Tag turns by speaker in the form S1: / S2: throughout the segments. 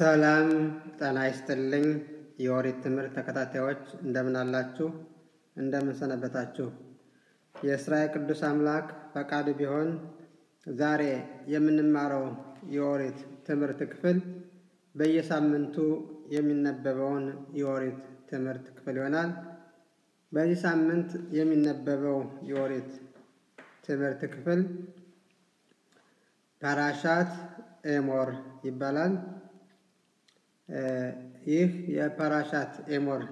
S1: ሰላም ጤና ይስጥልኝ። የኦሪት ትምህርት ተከታታዮች እንደምን አላችሁ? እንደምን ሰነበታችሁ? የእስራኤል ቅዱስ አምላክ ፈቃዱ ቢሆን ዛሬ የምንማረው የኦሪት ትምህርት ክፍል በየሳምንቱ የሚነበበውን የኦሪት ትምህርት ክፍል ይሆናል። በዚህ ሳምንት የሚነበበው የኦሪት ትምህርት ክፍል ፓራሻት ኤሞር ይባላል። ይህ የፓራሻት ኤሞር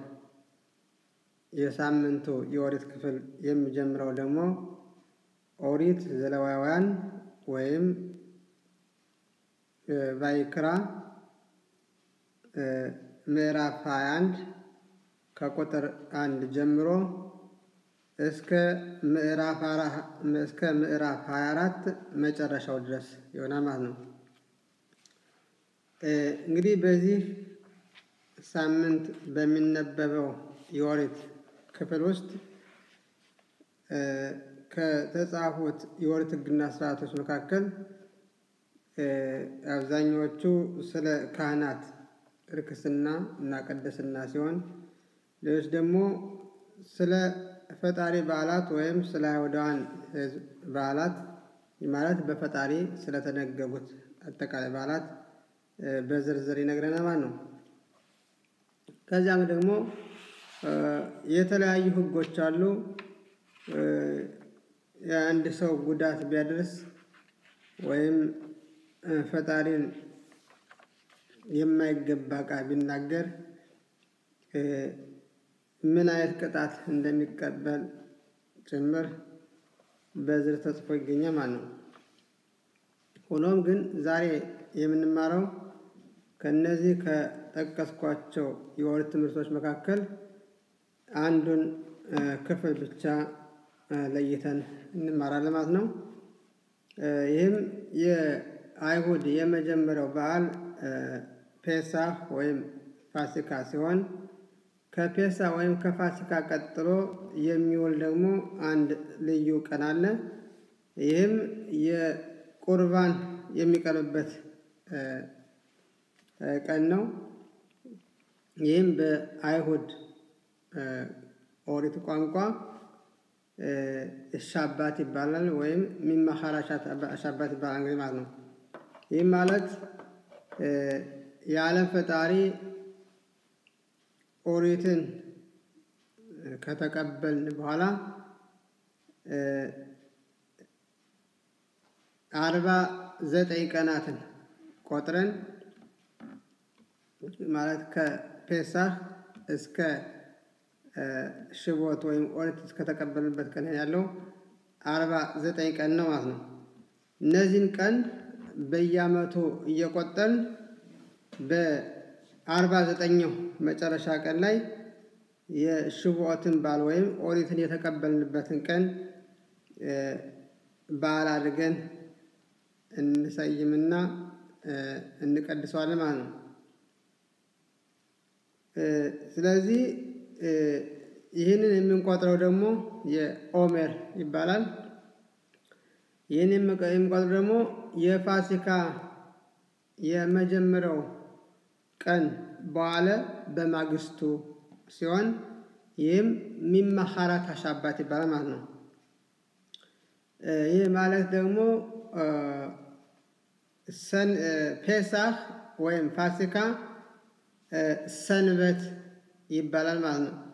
S1: የሳምንቱ የኦሪት ክፍል የሚጀምረው ደግሞ ኦሪት ዘሌዋውያን ወይም ቫይክራ ምዕራፍ 21 ከቁጥር አንድ ጀምሮ እስከ ምዕራፍ እስከ ምዕራፍ 24 መጨረሻው ድረስ ይሆናል ማለት ነው። እንግዲህ በዚህ ሳምንት በሚነበበው የኦሪት ክፍል ውስጥ ከተጻፉት የኦሪት ሕግና ስርዓቶች መካከል አብዛኛዎቹ ስለ ካህናት ርክስና እና ቅድስና ሲሆን ሌሎች ደግሞ ስለ ፈጣሪ በዓላት ወይም ስለ አይሁዳውያን ሕዝብ በዓላት ማለት በፈጣሪ ስለተነገጉት አጠቃላይ በዓላት በዝርዝር ይነግረናል ማለት ነው። ከዚያም ደግሞ የተለያዩ ሕጎች አሉ። የአንድ ሰው ጉዳት ቢያደርስ ወይም ፈጣሪን የማይገባ ቃል ቢናገር ምን አይነት ቅጣት እንደሚቀበል ጭምር በዝር ተጽፎ ይገኛል ማለት ነው። ሆኖም ግን ዛሬ የምንማረው ከነዚህ ከጠቀስኳቸው የኦሪት ትምህርቶች መካከል አንዱን ክፍል ብቻ ለይተን እንማራለን ማለት ነው። ይህም የአይሁድ የመጀመሪያው በዓል ፔሳህ ወይም ፋሲካ ሲሆን ከፔሳ ወይም ከፋሲካ ቀጥሎ የሚውል ደግሞ አንድ ልዩ ቀን አለ። ይህም የቁርባን የሚቀርብበት ቀን ነው። ይህም በአይሁድ ኦሪት ቋንቋ ሻባት ይባላል ወይም ሚማኻራ ሻባት ይባላል እንግዲህ ማለት ነው። ይህም ማለት የዓለም ፈጣሪ ኦሪትን ከተቀበልን በኋላ አርባ ዘጠኝ ቀናትን ቆጥረን ማለት ከፔሳህ እስከ ሽቦት ወይም ኦሪት እስከተቀበልንበት ቀን ያለው አርባ ዘጠኝ ቀን ነው ማለት ነው። እነዚህን ቀን በየዓመቱ እየቆጠርን በአርባ ዘጠኛው መጨረሻ ቀን ላይ የሽቦትን በዓል ወይም ኦሪትን የተቀበልንበትን ቀን በዓል አድርገን እንሰይምና እንቀድሰዋለን ማለት ነው። ስለዚህ ይህንን የምንቆጥረው ደግሞ የኦሜር ይባላል። ይህን የምንቆጥረው ደግሞ የፋሲካ የመጀመሪያው ቀን በኋላ በማግስቱ ሲሆን ይህም ሚማኻራት ሻባት ይባላል ማለት ነው። ይህ ማለት ደግሞ ፔሳህ ወይም ፋሲካ ሰንበት ይባላል ማለት ነው።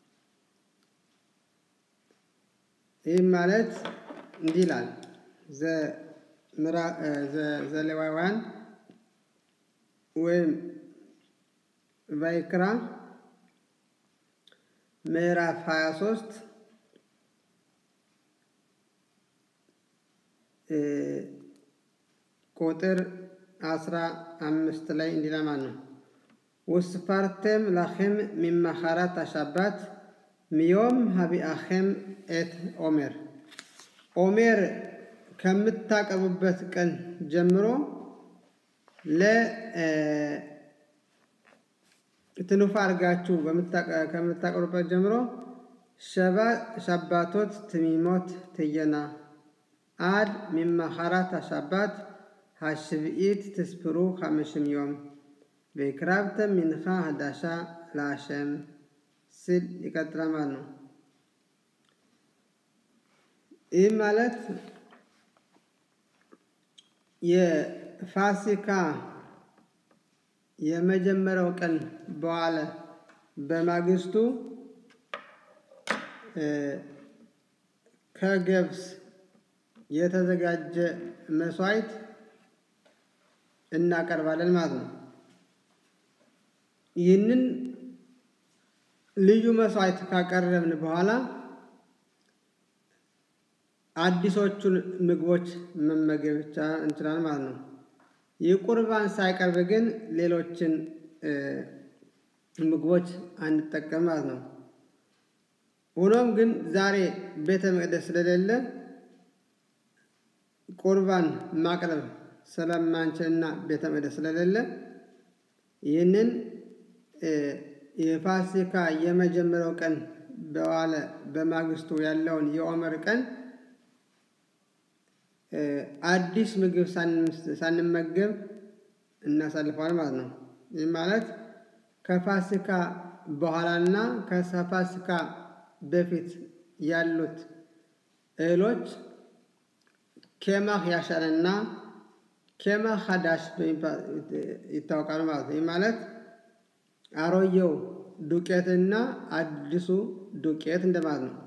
S1: ይህም ማለት እንዲህ ይላል ዘሌዋውያን ወይም ቫይክራ ምዕራፍ 23 ቁጥር አስራ አምስት ላይ እንዲህ ማለት ነው። ውስፋርቴም ላኼም ሚማኻራት አሻባት ሚዮም ሀቢአኼም ኤት ኦሜር ኦሜር ከምታቀርቡበት ቀን ጀምሮ ለትኑፋ አድርጋችሁ ከምታቀርቡበት ጀምሮ ሸባቶት ትሚሞት ትየና አድ ሚማኻራት አሻባት ሀሽብኢት ትስፕሩ ሀምሽም ዮም በክራብተ ሚንኻ ህዳሻ ለአሸም ሲል ይቀጥላል ማለት ነው። ይህ ማለት የፋሲካ የመጀመሪያው ቀን በኋላ በማግስቱ ከገብስ የተዘጋጀ መስዋዕት እናቀርባለን ማለት ነው። ይህንን ልዩ መስዋዕት ካቀረብን በኋላ አዲሶቹን ምግቦች መመገብ ብቻ እንችላለን ማለት ነው። ይህ ቁርባን ሳይቀርብ ግን ሌሎችን ምግቦች አንጠቀም ማለት ነው። ሆኖም ግን ዛሬ ቤተ መቅደስ ስለሌለ ቁርባን ማቅረብ ስለማንችልና ቤተ መቅደስ ስለሌለ ይህንን የፋሲካ የመጀመሪያው ቀን በዋለ በማግስቱ ያለውን የኦመር ቀን አዲስ ምግብ ሳንመገብ እናሳልፈዋል ማለት ነው። ይህ ማለት ከፋሲካ በኋላና ከፋሲካ በፊት ያሉት እህሎች ኬማህ ያሻለና ኬማህ ሀዳሽ ይታወቃሉ ማለት ነው። ይህ ማለት አሮየው ዱቄትና አዲሱ ዱቄት እንደማለት ነው።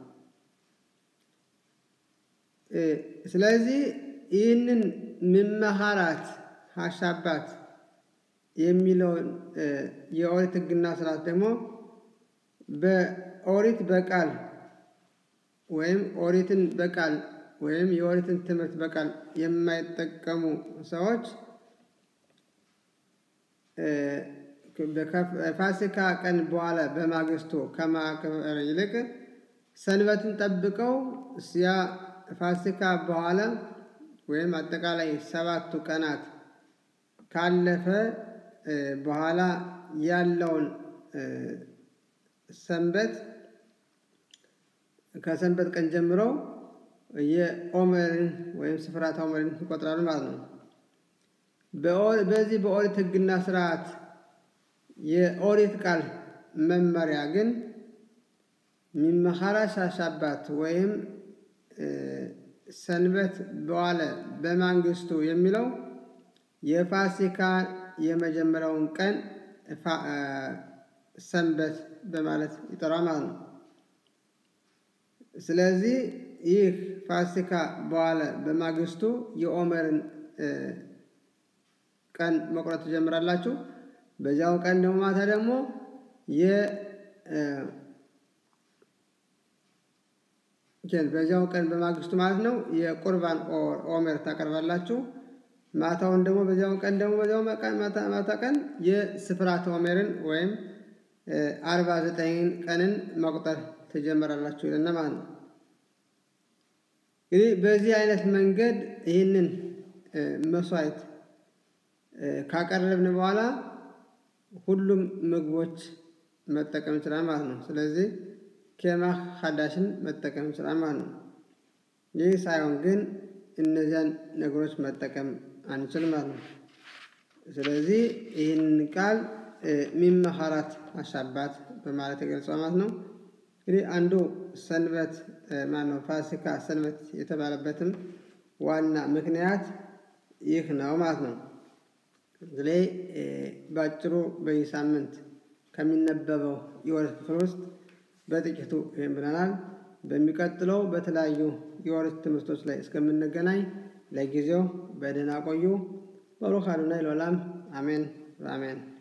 S1: ስለዚህ ይህንን ምመሃራት ሀሻባት የሚለውን የኦሪት ሕግና ስርዓት ደግሞ በኦሪት በቃል ወይም ኦሪትን በቃል ወይም የኦሪትን ትምህርት በቃል የማይጠቀሙ ሰዎች ፋሲካ ቀን በኋላ በማግስቱ ከማክበር ይልቅ ሰንበትን ጠብቀው ያ ፋሲካ በኋላ ወይም አጠቃላይ ሰባቱ ቀናት ካለፈ በኋላ ያለውን ሰንበት ከሰንበት ቀን ጀምሮ የኦመርን ወይም ስፍራት ኦመርን ይቆጥራሉ ማለት ነው። በዚህ በኦሪት ሕግና ስርዓት የኦሪት ቃል መመሪያ ግን ሚመኻራ ሻሻባት ወይም ሰንበት በዋለ በማንግስቱ የሚለው የፋሲካ የመጀመሪያውን ቀን ሰንበት በማለት ይጠራል ማለት ነው። ስለዚህ ይህ ፋሲካ በዋለ በማግስቱ የኦመርን ቀን መቁረጥ ትጀምራላችሁ። በዚያው ቀን ደግሞ ማታ ደግሞ በዚያው ቀን በማግስቱ ማለት ነው የቁርባን ኦሜር ታቀርባላችሁ። ማታውን ደግሞ በዚያው ቀን ደግሞ በዚያው ማታ ቀን የስፍራት ኦሜርን ወይም አርባ ዘጠኝን ቀንን መቁጠር ትጀምራላችሁ ይለና ማለት ነው። እንግዲህ በዚህ አይነት መንገድ ይህንን መስዋዕት ካቀረብን በኋላ ሁሉም ምግቦች መጠቀም ይችላል ማለት ነው። ስለዚህ ኬማህ ሀዳሽን መጠቀም ይችላል ማለት ነው። ይህ ሳይሆን ግን እነዚያን ነገሮች መጠቀም አንችልም ማለት ነው። ስለዚህ ይህንን ቃል ሚመሃራት አሻባት በማለት የገልጸው ማለት ነው። እንግዲህ አንዱ ሰንበት ማነው ፋሲካ ሰንበት የተባለበትም ዋና ምክንያት ይህ ነው ማለት ነው። ስለዚህ በአጭሩ በዚህ ሳምንት ከሚነበበው የኦሪት ክፍል ውስጥ በጥቂቱ ይህም ብለናል። በሚቀጥለው በተለያዩ የኦሪት ትምህርቶች ላይ እስከምንገናኝ ለጊዜው በደህና ቆዩ። በሩክ አዶናይ ለዓለም አሜን በአሜን